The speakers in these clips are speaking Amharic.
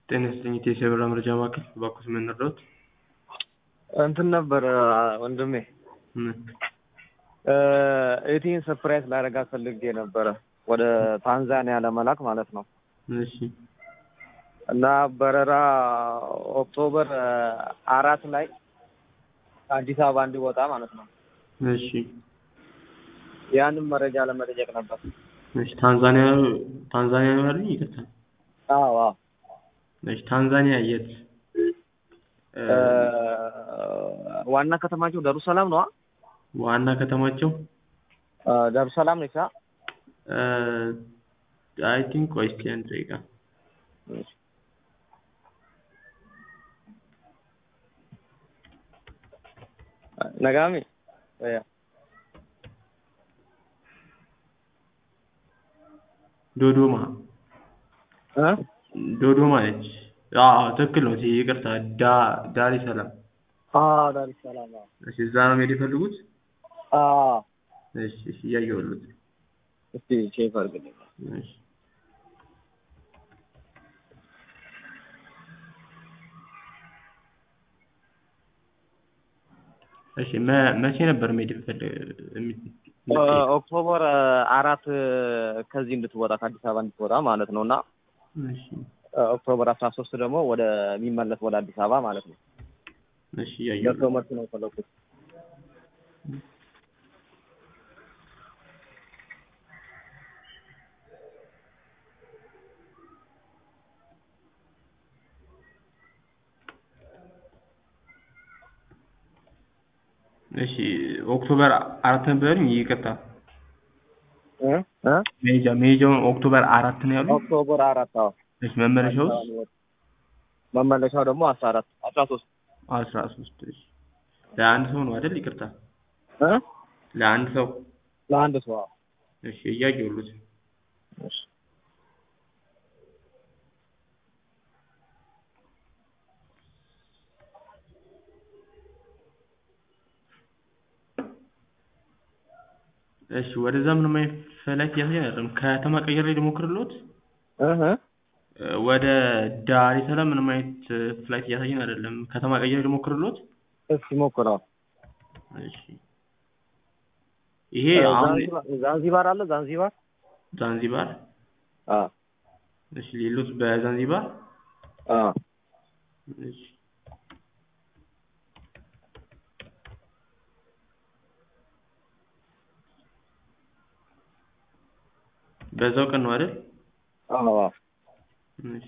ጤና ይስጥልኝ የቴሌብር መረጃ ማዕከል እባክዎት ምን ልርዳዎት? እንትን ነበር ወንድሜ ምን? ኤቲን ሰርፕራይዝ ላደርጋት ፈልጌ ነበረ ወደ ታንዛኒያ ለመላክ ማለት ነው። እሺ እና በረራ ኦክቶበር አራት ላይ ከአዲስ አበባ እንዲወጣ ማለት ነው። እሺ ያንን መረጃ ለመጠየቅ ነበር። እሺ ታንዛኒያ ታንዛኒያ ነው ያሉኝ? ይቅርታ። አዎ አዎ። እሺ ታንዛኒያ የት? ዋና ከተማቸው ዳሩሰላም ነዋ። ዋና ከተማቸው ዳሩሰላም ነች። አይ ቲንክ ቆይ እስኪ አንድ ደቂቃ ነጋሚ ዶዶማ እ ዶዶማ ነች። አዎ ትክክል ነው። ይቅርታ ዳ ዳሬ ሰላም። አዎ ዳሩሰላም። አዎ እሺ እዛ ነው መሄድ የፈለጉት? አዎ። እሺ እሺ እያየሁልዎት። እስቲ ቼክ አድርግልኝ። እሺ እሺ መ- መቼ ነበር መሄድ የፈለግ ኦክቶበር አራት ከዚህ እንድትወጣ ከአዲስ አበባ እንድትወጣ ማለት ነው እና እሺ ኦክቶበር አስራ ሶስት ደግሞ ወደ የሚመለስ ወደ አዲስ አበባ ማለት ነው። እሺ እያየሁልዎት። ደርሶ መልስ ነው የፈለኩት። እሺ ኦክቶበር አራት ነበር ያሉኝ? ይቅርታ እ እ መሄጃ መሄጃውን ኦክቶበር አራት ነው ያሉኝ? ኦክቶበር አራት አዎ። እሺ መመለሻውስ? መመለሻው ደግሞ አስራ አራት አስራ ሶስት አስራ ሶስት እሺ ለአንድ ሰው ነው አይደል? ይቅርታ እ ለአንድ ሰው ለአንድ ሰው አዎ። እሺ እያየሁልዎት። እሺ እሺ ወደዛ ምንም አይነት ፍላይት እያሳየኝ አይደለም። ከተማ ቀይሬ ልሞክርልዎት? እህ ወደ ዳሬ ሰላም ምንም አይነት ፍላይት እያሳየን አይደለም። ከተማ ቀይሬ ልሞክርልዎት? እስኪ ሞክረው። እሺ ይሄ አሁን ዛንዚባር ዛንዚባር አለ ዛንዚባር ዛንዚባር አ እሺ ሌሎት በዛንዚባር አ እሺ በዛው ቀን ነው አይደል? አዎ አዎ። እሺ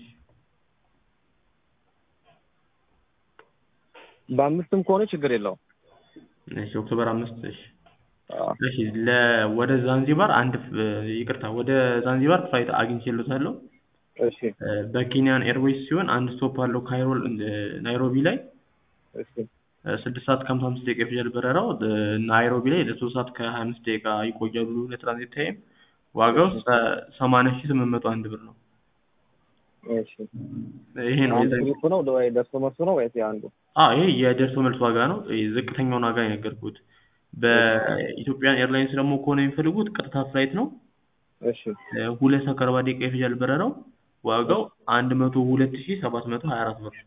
በአምስትም ከሆነ ችግር የለውም። እሺ ኦክቶበር አምስት እሺ አዎ እሺ ለ ወደ ዛንዚባር አንድ ፍ- ይቅርታ ወደ ዛንዚባር ፍላይት አግኝቼልዎታለሁ። እሺ እ በኬንያን ኤርዌይስ ሲሆን አንድ ስቶፕ አለው ካይሮ እ ናይሮቢ ላይ እሺ እ ስድስት ሰዓት ከሀምሳ አምስት ደቂቃ ይፈጃል በረራው። እ ናይሮቢ ላይ ለሶስት ሰዓት ከሀያ አምስት ደቂቃ ይቆያሉ ለትራንዚት ታይም። ዋጋው ሰ- ሰማንያ ሺህ ስምንት መቶ አንድ ብር ነው። እሺ ይሄ ነው አንዱ የዛ- ግሩፕ ነው ወይ ደርሶ መልሱ ነው ወይስ የአንዱ? አዎ ይሄ የደርሶ መልስ ዋጋ ነው። ይሄ ዝቅተኛውን ዋጋ ነው የነገርኩት። በኢትዮጵያን ኤርላይንስ ደግሞ ከሆነ የሚፈልጉት ቀጥታ ፍላይት ነው። እሺ እ ሁለት ሰዓት ከአርባ ደቂቃ ይፈጃል በረራው። ዋጋው አንድ መቶ ሁለት ሺህ ሰባት መቶ ሀያ አራት ብር።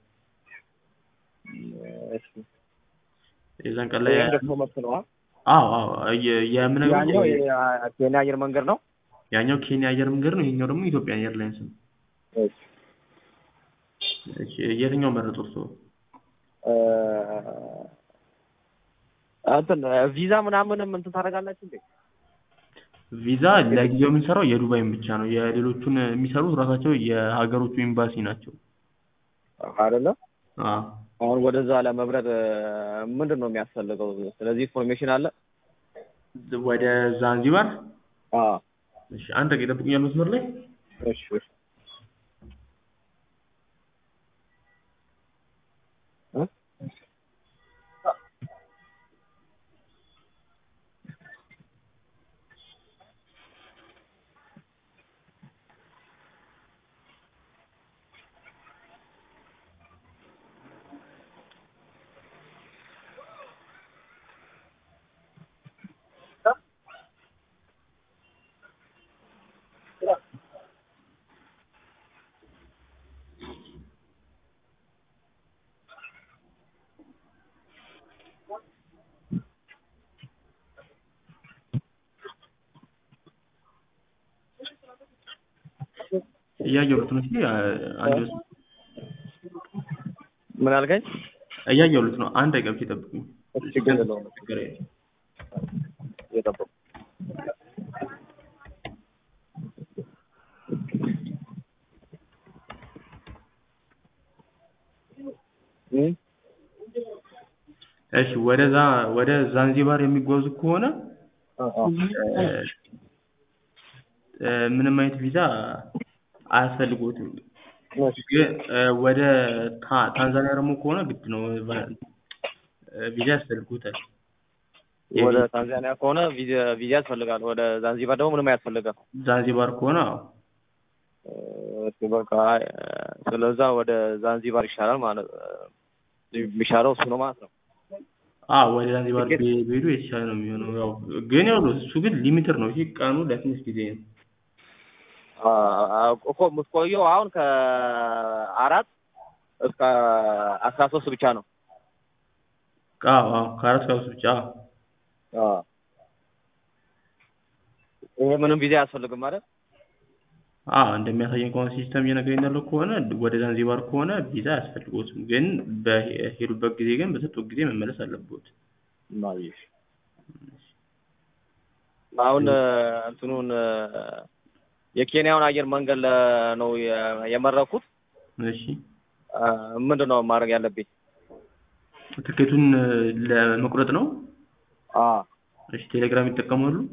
እሺ የዛን ቀን ላይ ይሄ ደርሶ መልስ ነው። አ? አዎ አዎ የ- የምነግርህ ያኛው የኬንያ አየር መንገድ ነው። ያኛው ኬንያ አየር መንገድ ነው። ይሄኛው ደግሞ ኢትዮጵያን ኤርላይንስ ነው። እሺ እሺ የትኛው መረጡ እርስዎ? እ እንትን ቪዛ ምናምንም እንትን ታደርጋላችሁ እንዴ? ቪዛ ለጊዜው የምንሰራው የዱባይን ብቻ ነው። የሌሎቹን የሚሰሩት ራሳቸው የሀገሮቹ ኤምባሲ ናቸው። አይደለም አዎ አሁን ወደዛ ለመብረር ምንድን ነው የሚያስፈልገው? ስለዚህ ኢንፎርሜሽን አለ? ወደ ዛንዚባር አዎ እሺ አንድ ደቂቃ ይጠብቁኛል መስመር ላይ እሺ እሺ እ እያየሁት ነው። እስኪ አ- አንድ መስመር ምን አልከኝ? እያየሁት ነው። አንድ ደቂቃ ብቻ ይጠብቁኝ። ችግር የለውም ችግር የለም። እየጠበቁ እም? እሺ ወደዛ ወደ ዛንዚባር የሚጓዙ ከሆነ አ- አ። እ፣ እ፣ ምንም አይነት ቪዛ አያስፈልጎትም። እሺ። ግን እ፣ ወደ ታ- ታንዛኒያ ደግሞ ከሆነ ግድ ነው ቫ- እ፣ ቪዛ ያስፈልጎታል። ወደ ታንዛኒያ ከሆነ ቪዛ ቪዛ ያስፈልጋል። ወደ ዛንዚባር ደግሞ ምንም አያስፈልግም። ዛንዚባር ከሆነ አዎ። እሺ በቃ አይ፣ ስለዛ ወደ ዛንዚባር ይሻላል ማለት የሚሻለው እሱ ነው ማለት ነው። አዎ ወደ ዛንዚባር ትኬት- ቢ- ቢሄዱ የተሻለ ነው የሚሆነው። ያው ግን ያው እሱ ግን ሊሚትድ ነው። እሺ ቀኑ ለትንሽ ጊዜ ነው። አ- አ- እኮ የምትቆየው አሁን ከአራት እስከ አስራ ሶስት ብቻ ነው። አዎ አዎ ከአራት ከአምስት ብቻ አዎ። አ። ይሄ ምንም ቪዛ አያስፈልግም ማለት አዎ እንደሚያሳየን ከሆነ ሲስተም እየነገረኝ ያለው ከሆነ ወደ ዛንዚባር ከሆነ ቪዛ አያስፈልጎትም። ግን በሄዱበት ጊዜ ግን በሰጡት ጊዜ መመለስ አለቦት። ማይሽ አሁን እንትኑን የኬንያውን አየር መንገድ ለ- ነው የ- የመረኩት። እሺ ምንድን ነው ማድረግ ያለብኝ? ትኬቱን ለመቁረጥ ነው። አ እሺ ቴሌግራም ይጠቀማሉ?